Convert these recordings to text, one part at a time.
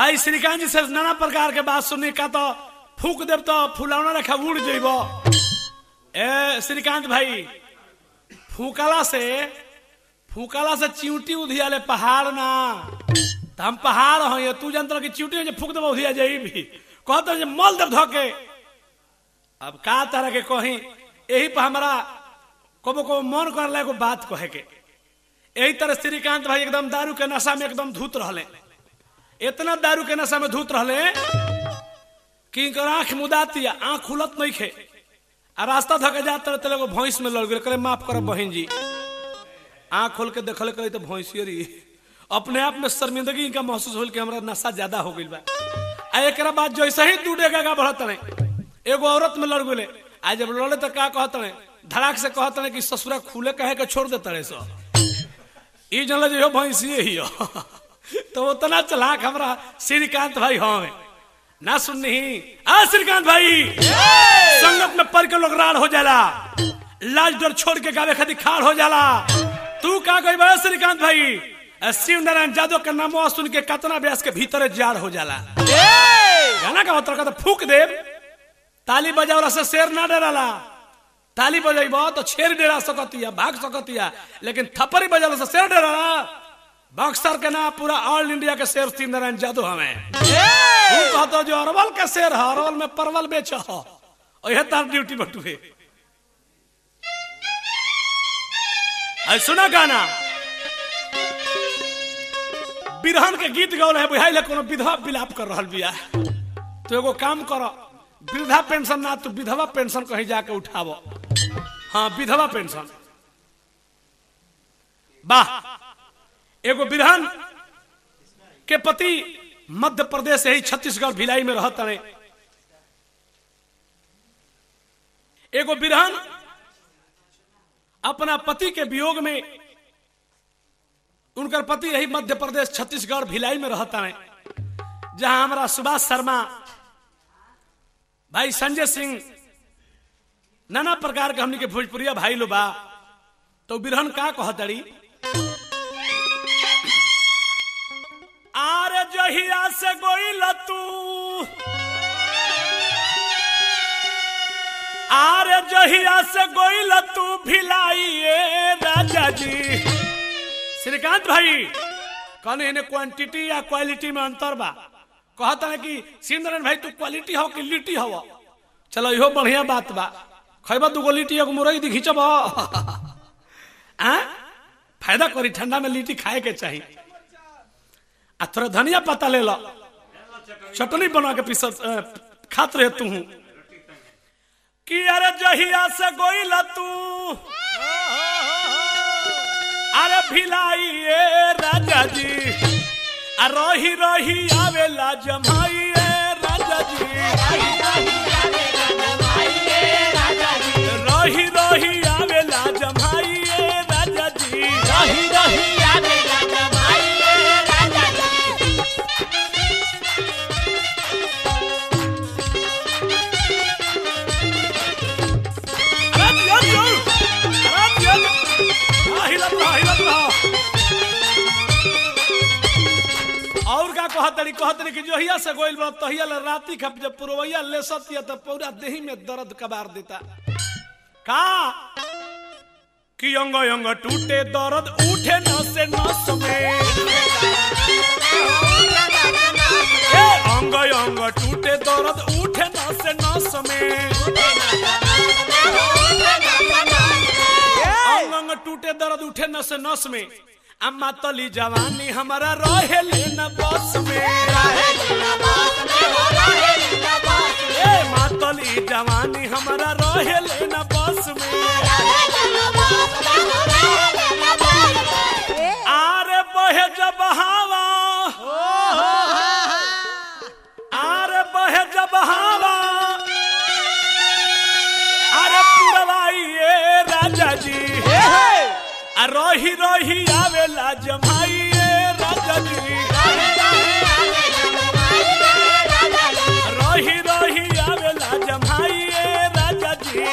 भाई श्रीकांत जी से नाना प्रकार के बात सुननी का तो फूक देव तो फुलौना रखा उड़ जेब ए श्रीकांत भाई फूकला से फूकला से चिंटी उधियाले पहाड़ ना तो हम पहाड़ हो ये तू जानता कि चिंटी जे फूक देव उधिया जाई भी कहते जे मल देव धोके अब का तरह के कहीं यही पर हमारा कबो कबो मन कर ला एगो बात कहे के यही तरह श्रीकांत भाई एकदम दारू के नशा में एकदम धूत रहले इतना दारू के नशा में धूत रहले कि इनकर आंख मुदाती आंख खुलत नहीं खे आ रास्ता धके जाते रहते एगो भैंस में लड़ गए करे माफ करब बहन जी आंख खोल के देखले करे तो भैंसिए रही अपने आप में शर्मिंदगी इनका महसूस होल कि हमरा नशा ज्यादा हो गइल बा आ एकरा बाद जैसे ही दूडे का बढ़त रहे एगो औरत में लड़ गए आज जब लड़े तो का कहत रहे धड़ाक से कहत रहे कि ससुरा खुले कहे के छोड़ देते रहे सो ई जनल जो भैंसिए ही हो तो उतना चलाक हमरा श्रीकांत भाई हमें ना सुननी आ श्रीकांत भाई संगत में पढ़ के लोग राड़ हो जाला लाज डर छोड़ के गावे खातिर खाड़ हो जाला तू का कही बा श्रीकांत भाई आ, शिव नारायण यादव के नामो सुन के कतना व्यास के भीतर जाड़ हो जाला गाना का मतलब का तो फूक देव ताली बजावला से शेर ना डराला ताली बजेब तो शेर डरा सकतिया भाग सकतिया लेकिन थप्पड़ी बजावला से शेर डराला बक्सर के ना पूरा ऑल इंडिया के शेर शिव नारायण यादव हमें तू कहतो जो अरवल के शेर है अरवल में परवल बेच हो यह तार ड्यूटी बटुए अरे सुना गाना बिरहन के गीत गौल है बुझाइल कोनो विधवा विलाप कर रहल बिया तो एगो काम करो वृद्धा पेंशन ना तू विधवा पेंशन कहीं जाके उठावो हाँ विधवा पेंशन वाह एगो बिरहन के पति मध्य प्रदेश से ही छत्तीसगढ़ भिलाई में रहत रहे एगो बिरहन अपना पति के वियोग में उनकर पति यही मध्य प्रदेश छत्तीसगढ़ भिलाई में रहता है जहां हमारा सुभाष शर्मा भाई संजय सिंह नाना प्रकार के हमनी के भोजपुरिया भाई लो बा तो बिरहन का कहतड़ी आरे जहिया से गोइल तू आरे जहिया से गोइल तू भिलाइए राजा जी श्रीकांत भाई कहने इन्हें क्वांटिटी या क्वालिटी में अंतर बा कहता है कि सिंदरन भाई तू क्वालिटी हो कि लिट्टी हो चलो इहो बढ़िया बात बा खैबा दूगो लिट्टी एगो मुरई दी खींचब आ फायदा करी ठंडा में लिट्टी खाए के चाहिए आ थोड़ा धनिया पत्ता ले लो चटनी बना के पीस खात रहे तू कि अरे जहिया से गोइला तू अरे भिलाइए राजा जी आ रही रही आवेला जमाइए राजा जी रही रही आवेला जमाइए राजा जी अरे दिया दिया अरे दिया हाँ, हिलत रहो, हिलत रहो। और का कहतरी कहतरी कि जोहिया से गोइल बा तहिया ले राती खप जब पुरवैया ले सतिया तो पूरा देही में दर्द कबार देता का कि अंग अंग टूटे दर्द उठे नस नस में ए, अंग अंग टूटे दर्द उठे नस नस में अंग अंग टूटे दर्द उठे नस नस में अम्मा तली जवानी हमारा रहे न बस में ए मातली जवानी हमारा रहे न बस में आरे बहे जब हवा आरे बहे जब हवा अरे पुरवाइए राजा जी आ रही रही आवेला जमाइए राजा जी रही रही आवेला जमाइए राजा जी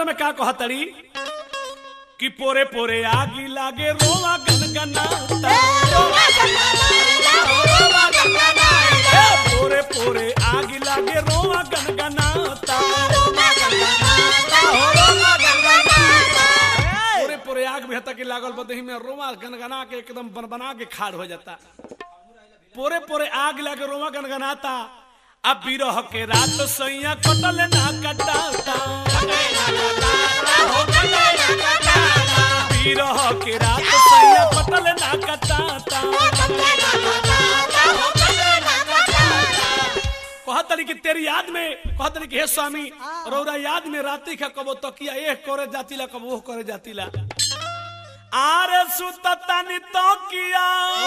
में का कहतड़ी कि पोरे पोरे आगी लागे रोवा गनगनाता ए, पोरे पोरे आगी लागे रोवा गनगनाता पोरे पोरे आग भी हता कि लागल बदही में रोवा गनगना के एकदम बन बना के खाड़ हो जाता पोरे पोरे आग लागे रोवा गनगनाता अब बिरह के रात सैया कटल ना कटाता बिरह के रात सैया कटल ना कटाता कहतरी कि तेरी याद में कहतरी कि हे स्वामी रौरा याद में राती का कबो तकिया एक करे जातिला कबो वो करे जातिला आरे सुततानी तकिया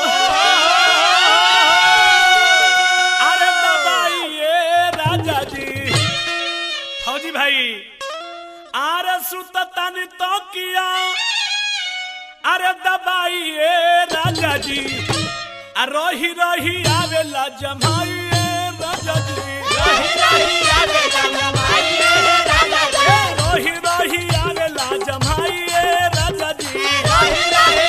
अरे दबाइए राजा जी फौजी भाई आरे सुततानी तकिया अरे दबाइए राजा जी आ रही रही आवेला जमाइए राजा जी रही रही आवेला जमाइए राजा जी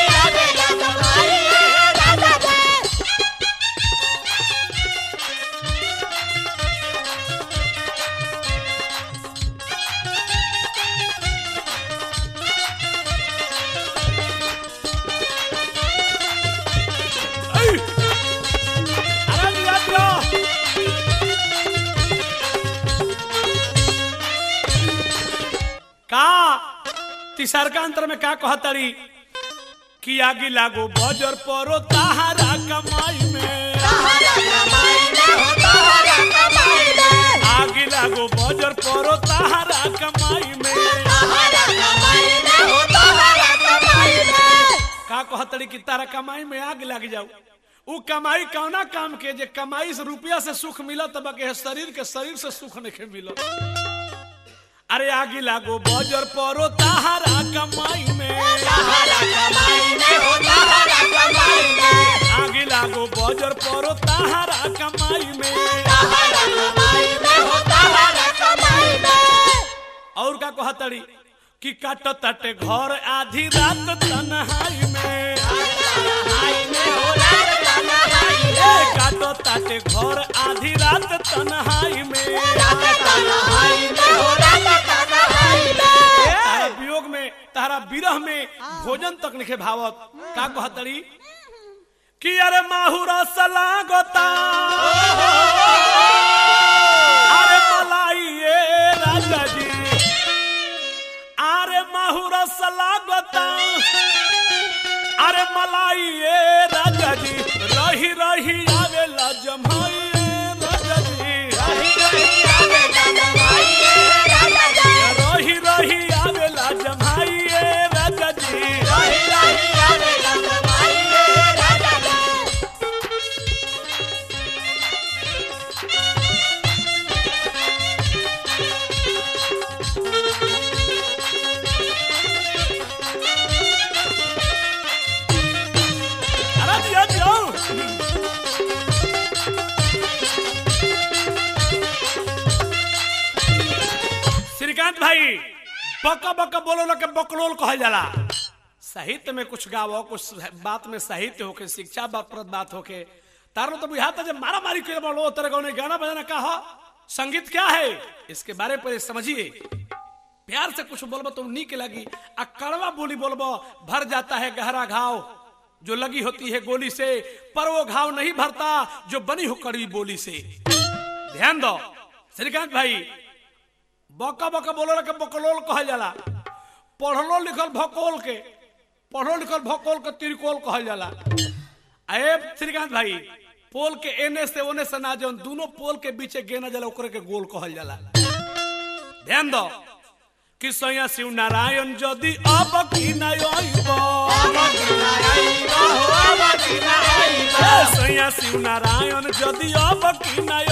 ऐ! अरे निरात्रा! का तीसर का अंतर में का कहतरी कि आगे लागो बजर परो ताहारा कमाई में आगे लागो बजर परो ताहारा कमाई में का कहतड़ी कि तारा कमाई में आग लग जाऊ उ कमाई कौना काम के जे कमाई से रुपया से सुख मिलत तब के शरीर के शरीर से सुख नहीं मिलत अरे आगे लागो बजर परो ताहारा कमाई में आगे लागो बजर परो ताहारा कमाई में और का कहतड़ी कि काट तटे घर आधी रात तन्हाई में ए, काटो ताटे घर आधी रात तन्हाई में तारा वियोग में तारा विरह में भोजन तक नहीं भावत का कहतड़ी कि अरे माहुरा सलागता अरे मलाई ए राजा जी अरे माहुरा सलागता अरे मलाई ए राजा जी रही रही आवेला जमाई ए राजा जी रही रही आवेला जमाई ए राजा जी अरे दिया दिया श्रीकांत भाई बका बका बोलो ना के बकलोल कहल जाला साहित्य में कुछ गावो कुछ बात में साहित्य होके शिक्षा बाप्रद बात होके तारो तो बुझाता जब मारा मारी के बोलो तेरे को गाना बजाना कहा संगीत क्या है इसके बारे पर समझिए प्यार से कुछ बोलबो तो नीक लगी आ कड़वा बोली बोलबो भर जाता है गहरा घाव जो लगी होती है गोली से पर वो घाव नहीं भरता जो बनी हो कड़वी बोली से ध्यान दो श्रीकांत भाई बका बका बोलो के बकलोल कहल जाला पढ़लो लिखल भकोल के पढ़ो लिखल भकोल के त्रिकोल कहल जाला अरे श्रीकांत भाई पोल के एने से ओने से ना जौन दोनों पोल के बीचे गेना जाला ओकरे के गोल कहल जाला ध्यान दो कि सैया शिव नारायण जदि अब की नय सैया शिव नारायण जदि अब की नय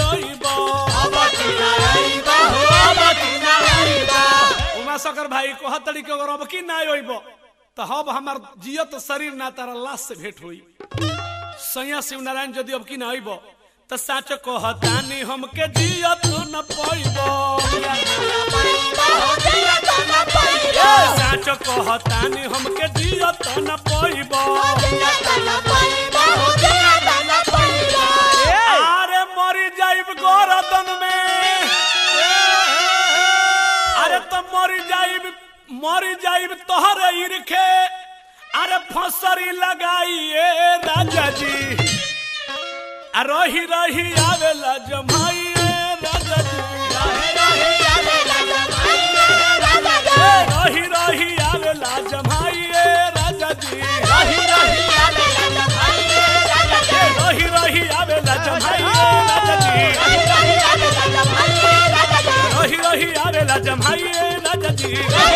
उमा शकर भाई को हतड़ी के अगर अब की ना अइब तो हब हमार जियत शरीर ना तारा लाश से भेंट हुई सैया शिव नारायण यदि अब की ना अइब तो साच कहतानी हमके जियत न पैबो साच कहतानी हमके जियत न पैबो अरे मरी जाइब गोरदन में अरे तो मरी जाइब मरी जाइब तोहरे इरखे अरे फसरी लगाइए राजा जी आ रही रही आवेला जमाइए राजा जी रही रही आवेला जमाइए राजा जी रही रही आवेला जमाइए राजा जी रही रही आवेला जमाइए राजा जी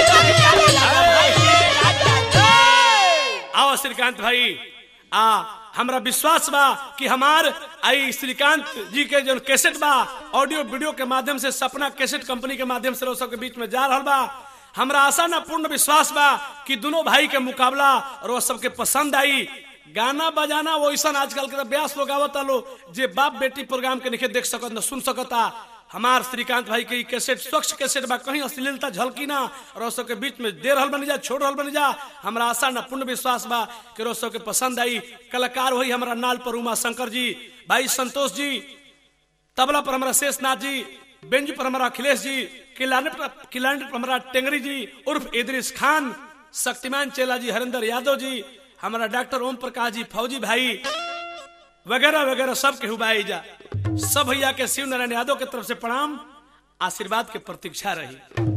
आओ श्रीकांत भाई आ हमरा विश्वास बा कि हमार आई श्रीकांत जी के जो कैसेट बा ऑडियो वीडियो के माध्यम से सपना कैसेट कंपनी के माध्यम से लोग सबके बीच में जा रहा बा हमरा आशा ना पूर्ण विश्वास बा कि दोनों भाई के मुकाबला और वो सबके पसंद आई गाना बजाना वो ऐसा आजकल के ब्यास लोग आवता लो जे बाप बेटी प्रोग्राम के नहीं देख सकत न सुन सकता हमार श्रीकांत भाई के ई कैसेट स्वच्छ कैसेट बा कहीं अश्लीलता झलकी ना और वो सबके बीच में दे रहल बनी जा छोड़ रहल बनी जा हमरा आशा ना पूर्ण विश्वास बा कि वो सबके पसंद आई कलाकार वही हमारा नाल पर उमा शंकर जी भाई संतोष जी तबला पर हमारा शेषनाथ जी बेंज पर हमारा अखिलेश जी किलाने पर किलाने पर हमारा टेंगरी जी उर्फ इदरिस खान शक्तिमान चेला जी हरिंदर यादव जी हमारा डॉक्टर ओम प्रकाश जी फौजी भाई वगैरह वगैरह सब के हुबाई जा सब भैया के शिव नारायण यादव के तरफ से प्रणाम आशीर्वाद के प्रतीक्षा रही